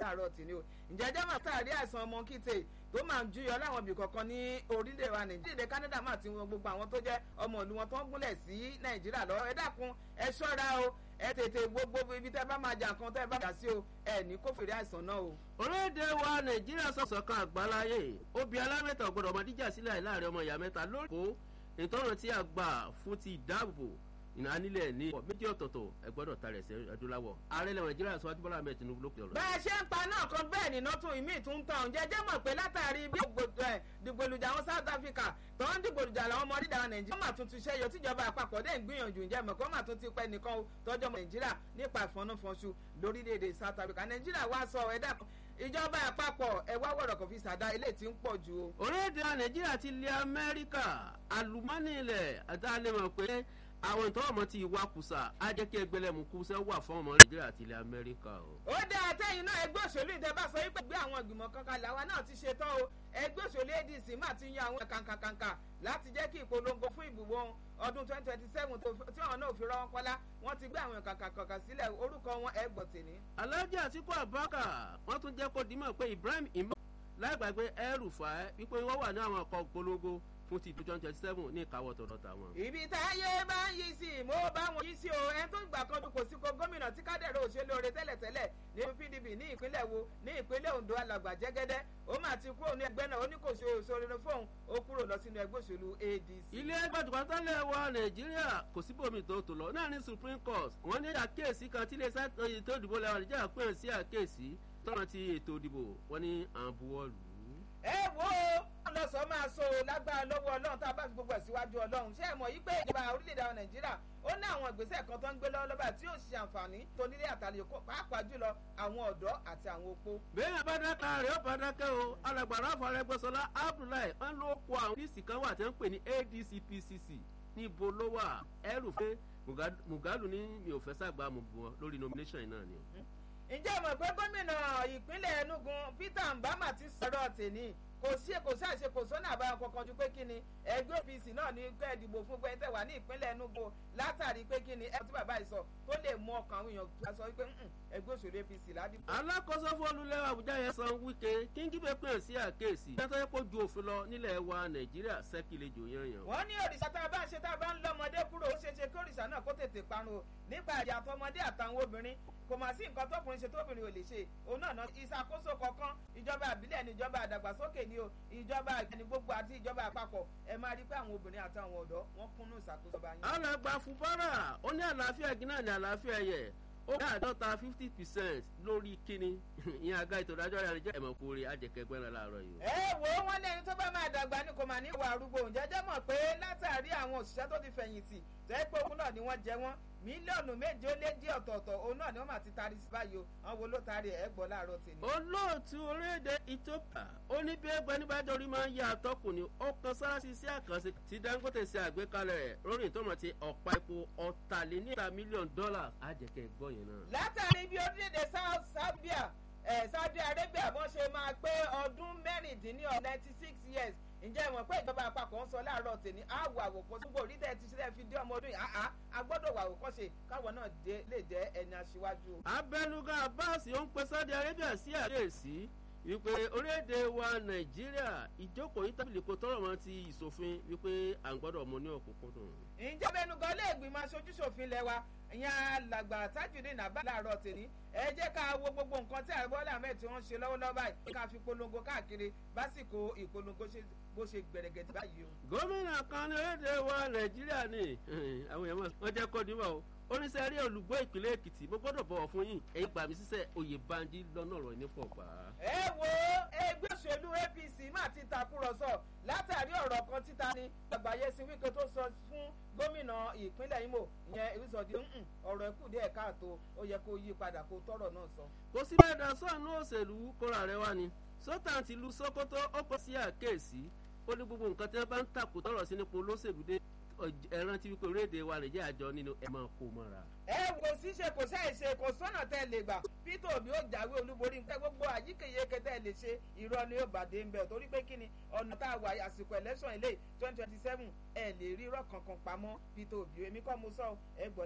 láàárọ̀ tì ní o ǹjẹ́ jẹ́ màá tàrí àìsàn ọmọ kíte tó máa ń júyọ láwọn ibì kọ̀ọ̀kan ní orílẹ̀ wa nàìjíríà canada máa ti wọn gbogbo àwọn tó jẹ́ ọmọ ìlú wọn tó ń gúnlẹ̀ sí nàìjíríà lọ ẹ dákun ẹ ṣọ́ra o ẹ tètè gbogbo ibi tẹ́ bá máa jà nǹkan tẹ́ bá jà sí o ẹ ní kó fèrè àìsàn náà o. orílẹ̀-èdè wa nàìjíríà sọ̀sọ̀ kan àgbáláyé obì alámẹ́ta ọ̀gbọ́dọ̀ ọmọ díjà sílẹ̀ láàrin ọmọ ìyá mẹ́ta lórí kó ìtọ́nà tí a gbà fún ti ìdáàbò ìnánílẹ̀ ní méjì ọ̀tọ̀ọ̀tọ̀ ẹ gbọ́dọ̀ ta rẹ̀ sí adúláwọ̀ ààrẹ ilẹ̀ nàìjíríà sọ adúbọ́lá ahmed tinubu lókè ọ̀rọ̀. bá a ṣe ń pa náà kan bẹ́ẹ̀ nínú tún ìmí tún tàn jẹ́jẹ́ mọ̀ pé látàrí bí dìgbòlùjà àwọn south africa tó ń dìgbòlùjà làwọn ọmọ dídà nàìjíríà wọ́n mà tún ti ṣẹ́yọ tíjọba àpapọ̀ dẹ̀ ń gbìyànjú ǹjẹ́ mọ̀ kó mà tún ti pẹ́ nìkan tọ́jọ́ ọmọ nàìjíríà nípa ìfọ̀nàfọ̀nṣu lórílẹ̀‐èdè south africa nàìjíríà wá sọ ẹ̀dá ìjọba àpapọ̀ ẹ wá wọ̀rọ̀ kò fi ṣàdá ilé tí ń pọ̀ ju o. orílẹ̀-èdè nàìjíríà ti lé amẹ́ríkà àlùmọ́nì ilẹ̀ àtàlẹ́mọ̀ pé àwọn ìtọ́wọ̀ mọ́ ti ìwà kùsà á jẹ́ kí ẹgbẹ́lẹ́mú kùsà wà fún ọmọ nàìjíríà àti ilẹ̀ amẹ́ríkà o. ó dá àtẹ̀yìn náà ẹgbẹ́ òṣèlú ìjọba sọ wípé gbé àwọn ìgbìmọ̀ kankan làwa náà ti ṣe tán o ẹgbẹ́ òṣèlú adc máa ti yan àwọn kàǹkàǹkà láti jẹ́ kí ìpolongo fún ìbùbọ̀ ọdún twenty twenty seven tí àwọn náà fi rọ́wọ́ pọ́lá wọ́n ti gbé àwọn kàǹkàǹkà sílẹ̀ orúkọ wọn ẹ̀ gbọ̀ tèmi. alhaji atiku abaka wọn tún jẹ́ kó dimọ̀ pé ibrahim imam láìgbàgbé ẹrùfà wípé wọ́n wà ní àwọn ọkọ̀ polongo fún ti twenty twenty seven ní ìkáwọ́ tọ̀dọ̀ tàwọn. ibi táyé bá ń yí sí mo bá wọn yí sí o ẹni tó gbà kan kò sí ko gómìnà tí kádẹ́rẹ́ òṣèlú oore tẹ́lẹ̀tẹ́lẹ̀ ní pdp ní ìpínlẹ̀ wo ní ìpínlẹ̀ ondo alàgbà jẹ́gẹ́dẹ́ ó mà ti kúrò ní ẹgbẹ́ náà ó ní kò ṣe òṣèré fóun ó kúrò lọ sínú ẹgbẹ́ òṣèlú adc. ilé ẹgbẹ́ tùkọ́tẹ́lẹ̀ wa nàìjíríà kò síbòmí tó tó lọ náà ní supreme court wọ́n ní àkíyèsí kan tí ilé iṣẹ́ ètò ìdìbò lẹ́wọ̀n nàìjíríà pè sí àkíyèsí tọ́nà ti ètò ìdìbò wọ́n ní àbúwọ́lù ẹ wo ọlọsọ máa so lágbára lọ́wọ́ ọlọ́run tá a bá fi gbogbo ẹ̀ síwájú ọlọ́run ṣé ẹ mọ̀ yí pé ìjọba orílẹ̀-èdè nàìjíríà ó ní àwọn ìgbésẹ̀ kan tó ń gbé lọ́wọ́ lọ́ba tí yóò ṣe àǹfààní tó nílé àtàlẹ́ pàápàá jùlọ àwọn ọ̀dọ́ àti àwọn opó. bẹ́ẹ̀ bá dáká rẹ̀ ó bá dákẹ́ o alàgbàrá afọlẹ́gbẹ́sọlá abdullahi wọn ló kó àwọn díìsì kan wà tí wọ́n ń pè ní adc pcc níbo ló wà ẹrù pé mugalu ní mi ò fẹ́ sàgbà mọ̀ bọ̀ lórí nomination náà ni. ǹjẹ́ mọ̀ pé gómìnà ìpínlẹ̀ enugu peter mbama ti sọ̀rọ̀ tèmi kò sí kò sí àṣe kò sọ́nà àbáyọ kankan ju pé kí ni ẹgbẹ́ apc náà ní kẹ́ ẹ̀ dìbò fún pé tẹ̀ wá ní ìpínlẹ̀ enugu látàrí pé kí ni ẹ tí bàbá yìí sọ tó lè mú ọkàn àwọn èèyàn tó sọ wípé ẹgbẹ́ òṣèlú apc ládìbò. alákòóso fún olùlẹ́wà àbújá yẹn san wíkẹ́ kíngí bẹ́ẹ̀ pè sí àkéèsí tẹ́tọ́ yẹ kó ju òfin lọ nílẹ̀ wa nàìjíríà sẹ́kìlejò yanyan. wọ́n ní òrìṣà tá a bá ń ṣe tá a bá ń lọ́mọdé kúrò ó ṣeé ṣe kí òrìṣà náà kó tètè parun o nípa ìyá àtọmọdé àtàwọn obìnrin kò mà sí nǹkan tókùnrin ṣe tóbìnrin ò lè ṣe òun náà ìṣàkóso kọ̀ọ̀kan ìjọba àbílẹ̀ ni ìjọba àdàgbàsókè ni o ìjọba ìgbẹ́ni gbogbo àti ìjọba àpapọ̀ ẹ máa rí pé àwọn obìnrin àtàwọn ọ̀dọ́ wọn kúnnú ìṣàkóso bá yín. alàgbà fúbárà ó ní àlàáfíà gíná ní àlàáfíà ẹ̀yẹ ó ní àádọ́ta fifty percent lórí kíni ìyẹn àga ètò ìdájọ́ rẹ̀ jẹ́ ẹ̀mọ̀ kúrè àjẹkẹgbẹ́ náà láàárọ̀ yìí. ẹ wo wọn lẹni tó bá máa dàgbà ní kò máa ní ìwà arúgbó jẹjẹ mọ pé látàrí àwọn òṣìṣẹ́ tó ti fẹ̀yìntì tẹ́ pé òun náà ni wọ́n jẹ wọ́n mílíọ̀nù méje ó lé díẹ̀ ọ̀tọ̀ọ̀tọ̀ òun náà ni wọ́n máa ti taari sí báyìí o àwọn wo ló taari ẹ̀ gbọ́ láàárọ̀ tèmi. olóòtú orílẹ̀-èdè ethiopia ó ní bí ẹgbẹ́ nígbàjọ́ orí máa ń ya àtọ́kùn ni ó kan sára sí sí àkànṣe tí dangote ṣe àgbékalẹ̀ rẹ̀ lórí ìtọ́mọ̀ ti ọ̀pá epo ọ̀tàléníta mílíọ̀nù dọ́là àjẹkẹ́ gbọ́ yẹn náà. látàrí bí orílẹ̀-èdè sábíà saudi arabia bọ́n ṣe máa pé ọdún mẹ́rìndínlọ́ọ̀ ninety six years ǹjẹ́ ìmọ̀ pé ìjọba àpapọ̀ ń sọ láàárọ̀ tèmi á wà àwòkọ́ túbọ̀ orí tẹ̀ ti ṣẹlẹ̀ fi dé ọmọ ọdún yìí àá a gbọ́dọ̀ wà àwòkọ́ ṣe káwọn náà lè jẹ́ ẹni aṣíwájú. abẹnugan abbas ó ń pe saudi arabia sí àkíyèsí wípé orílẹ̀-èdè wa nàìjíríà ìjókòó yìí tábìlì kò tọrọ mọ́ ti ìṣòfin wípé à ń gbọ́dọ̀ mọ ní òkùnkùndùn. ǹjẹ́ abẹnugan lè gbìmọ̀ aṣojú ṣòfin lẹ́wà ìyẹn alàgbà tajudeen abá láàárọ̀ tèmi ẹ jẹ́ ká wo gbogbo nǹkan tí ààrẹ bọ́lá ahmed tí wọ́n ń ṣe lọ́wọ́lọ́wọ́ báyìí ká fi polongo káàkiri básìkò ìpolongo bó ṣe gbẹ̀rẹ̀gẹ̀dẹ̀ báyìí o. gómìnà kan ní orílẹ̀-èdè wa nàìjíríà ni àwọn èèyàn wọn jẹ́ kọ́ níwọ̀ o oníṣẹ́ rí olùgbọ́ ìpínlẹ̀ èkìtì mo gbọ́dọ̀ bọ̀wọ̀ fún yín ẹ̀yin gbà mí sísẹ́ oyè banji lọ́nà ọ̀rọ̀ nípò gbà. ẹ wo ẹgbẹ́ òṣèlú apc má ti takùrọ̀sọ látàrí ọ̀rọ̀ kan títa ni àgbáyé sí wíkẹ́ tó sọ fún gómìnà ìpínlẹ̀ imo ìyẹn ìwísọ̀dí ọ̀rọ̀ ẹ̀kú díẹ̀ káàtó ó yẹ kó yí padà kó tọ̀rọ̀ náà sọ. kò sí bẹ́ẹ̀ dá sọ́ọ̀nù òṣèlú kóra rẹ wá ni sọ́tàn ti lu sokoto ó kọ́ sí àkéèsí ó ní gbogbo nǹkan tí wọ́n bá ń takò tọ̀rọ̀ sí nípò olóṣèlú dé ẹran tí wípé orílẹ̀-èdè wa nàìjíríà àjọ nínú ẹ̀ máa kó mọ́ra. ẹ kò sí ṣe kò sáì ṣe kò sọ́nà tẹ́ lè gbà peter obi ó jáwé olúborí nǹkan gbogbo àyíkéyéké tẹ́ lè ṣe irọ́ ni ó bàdé ń bẹ̀ torí pé kí ni ọ̀nà tá a wà àsìkò election ilé twenty twenty seven ẹ lè rí irọ́ kankan pamọ́ peter obi èmi kọ́ mo sọ ẹ gbọ́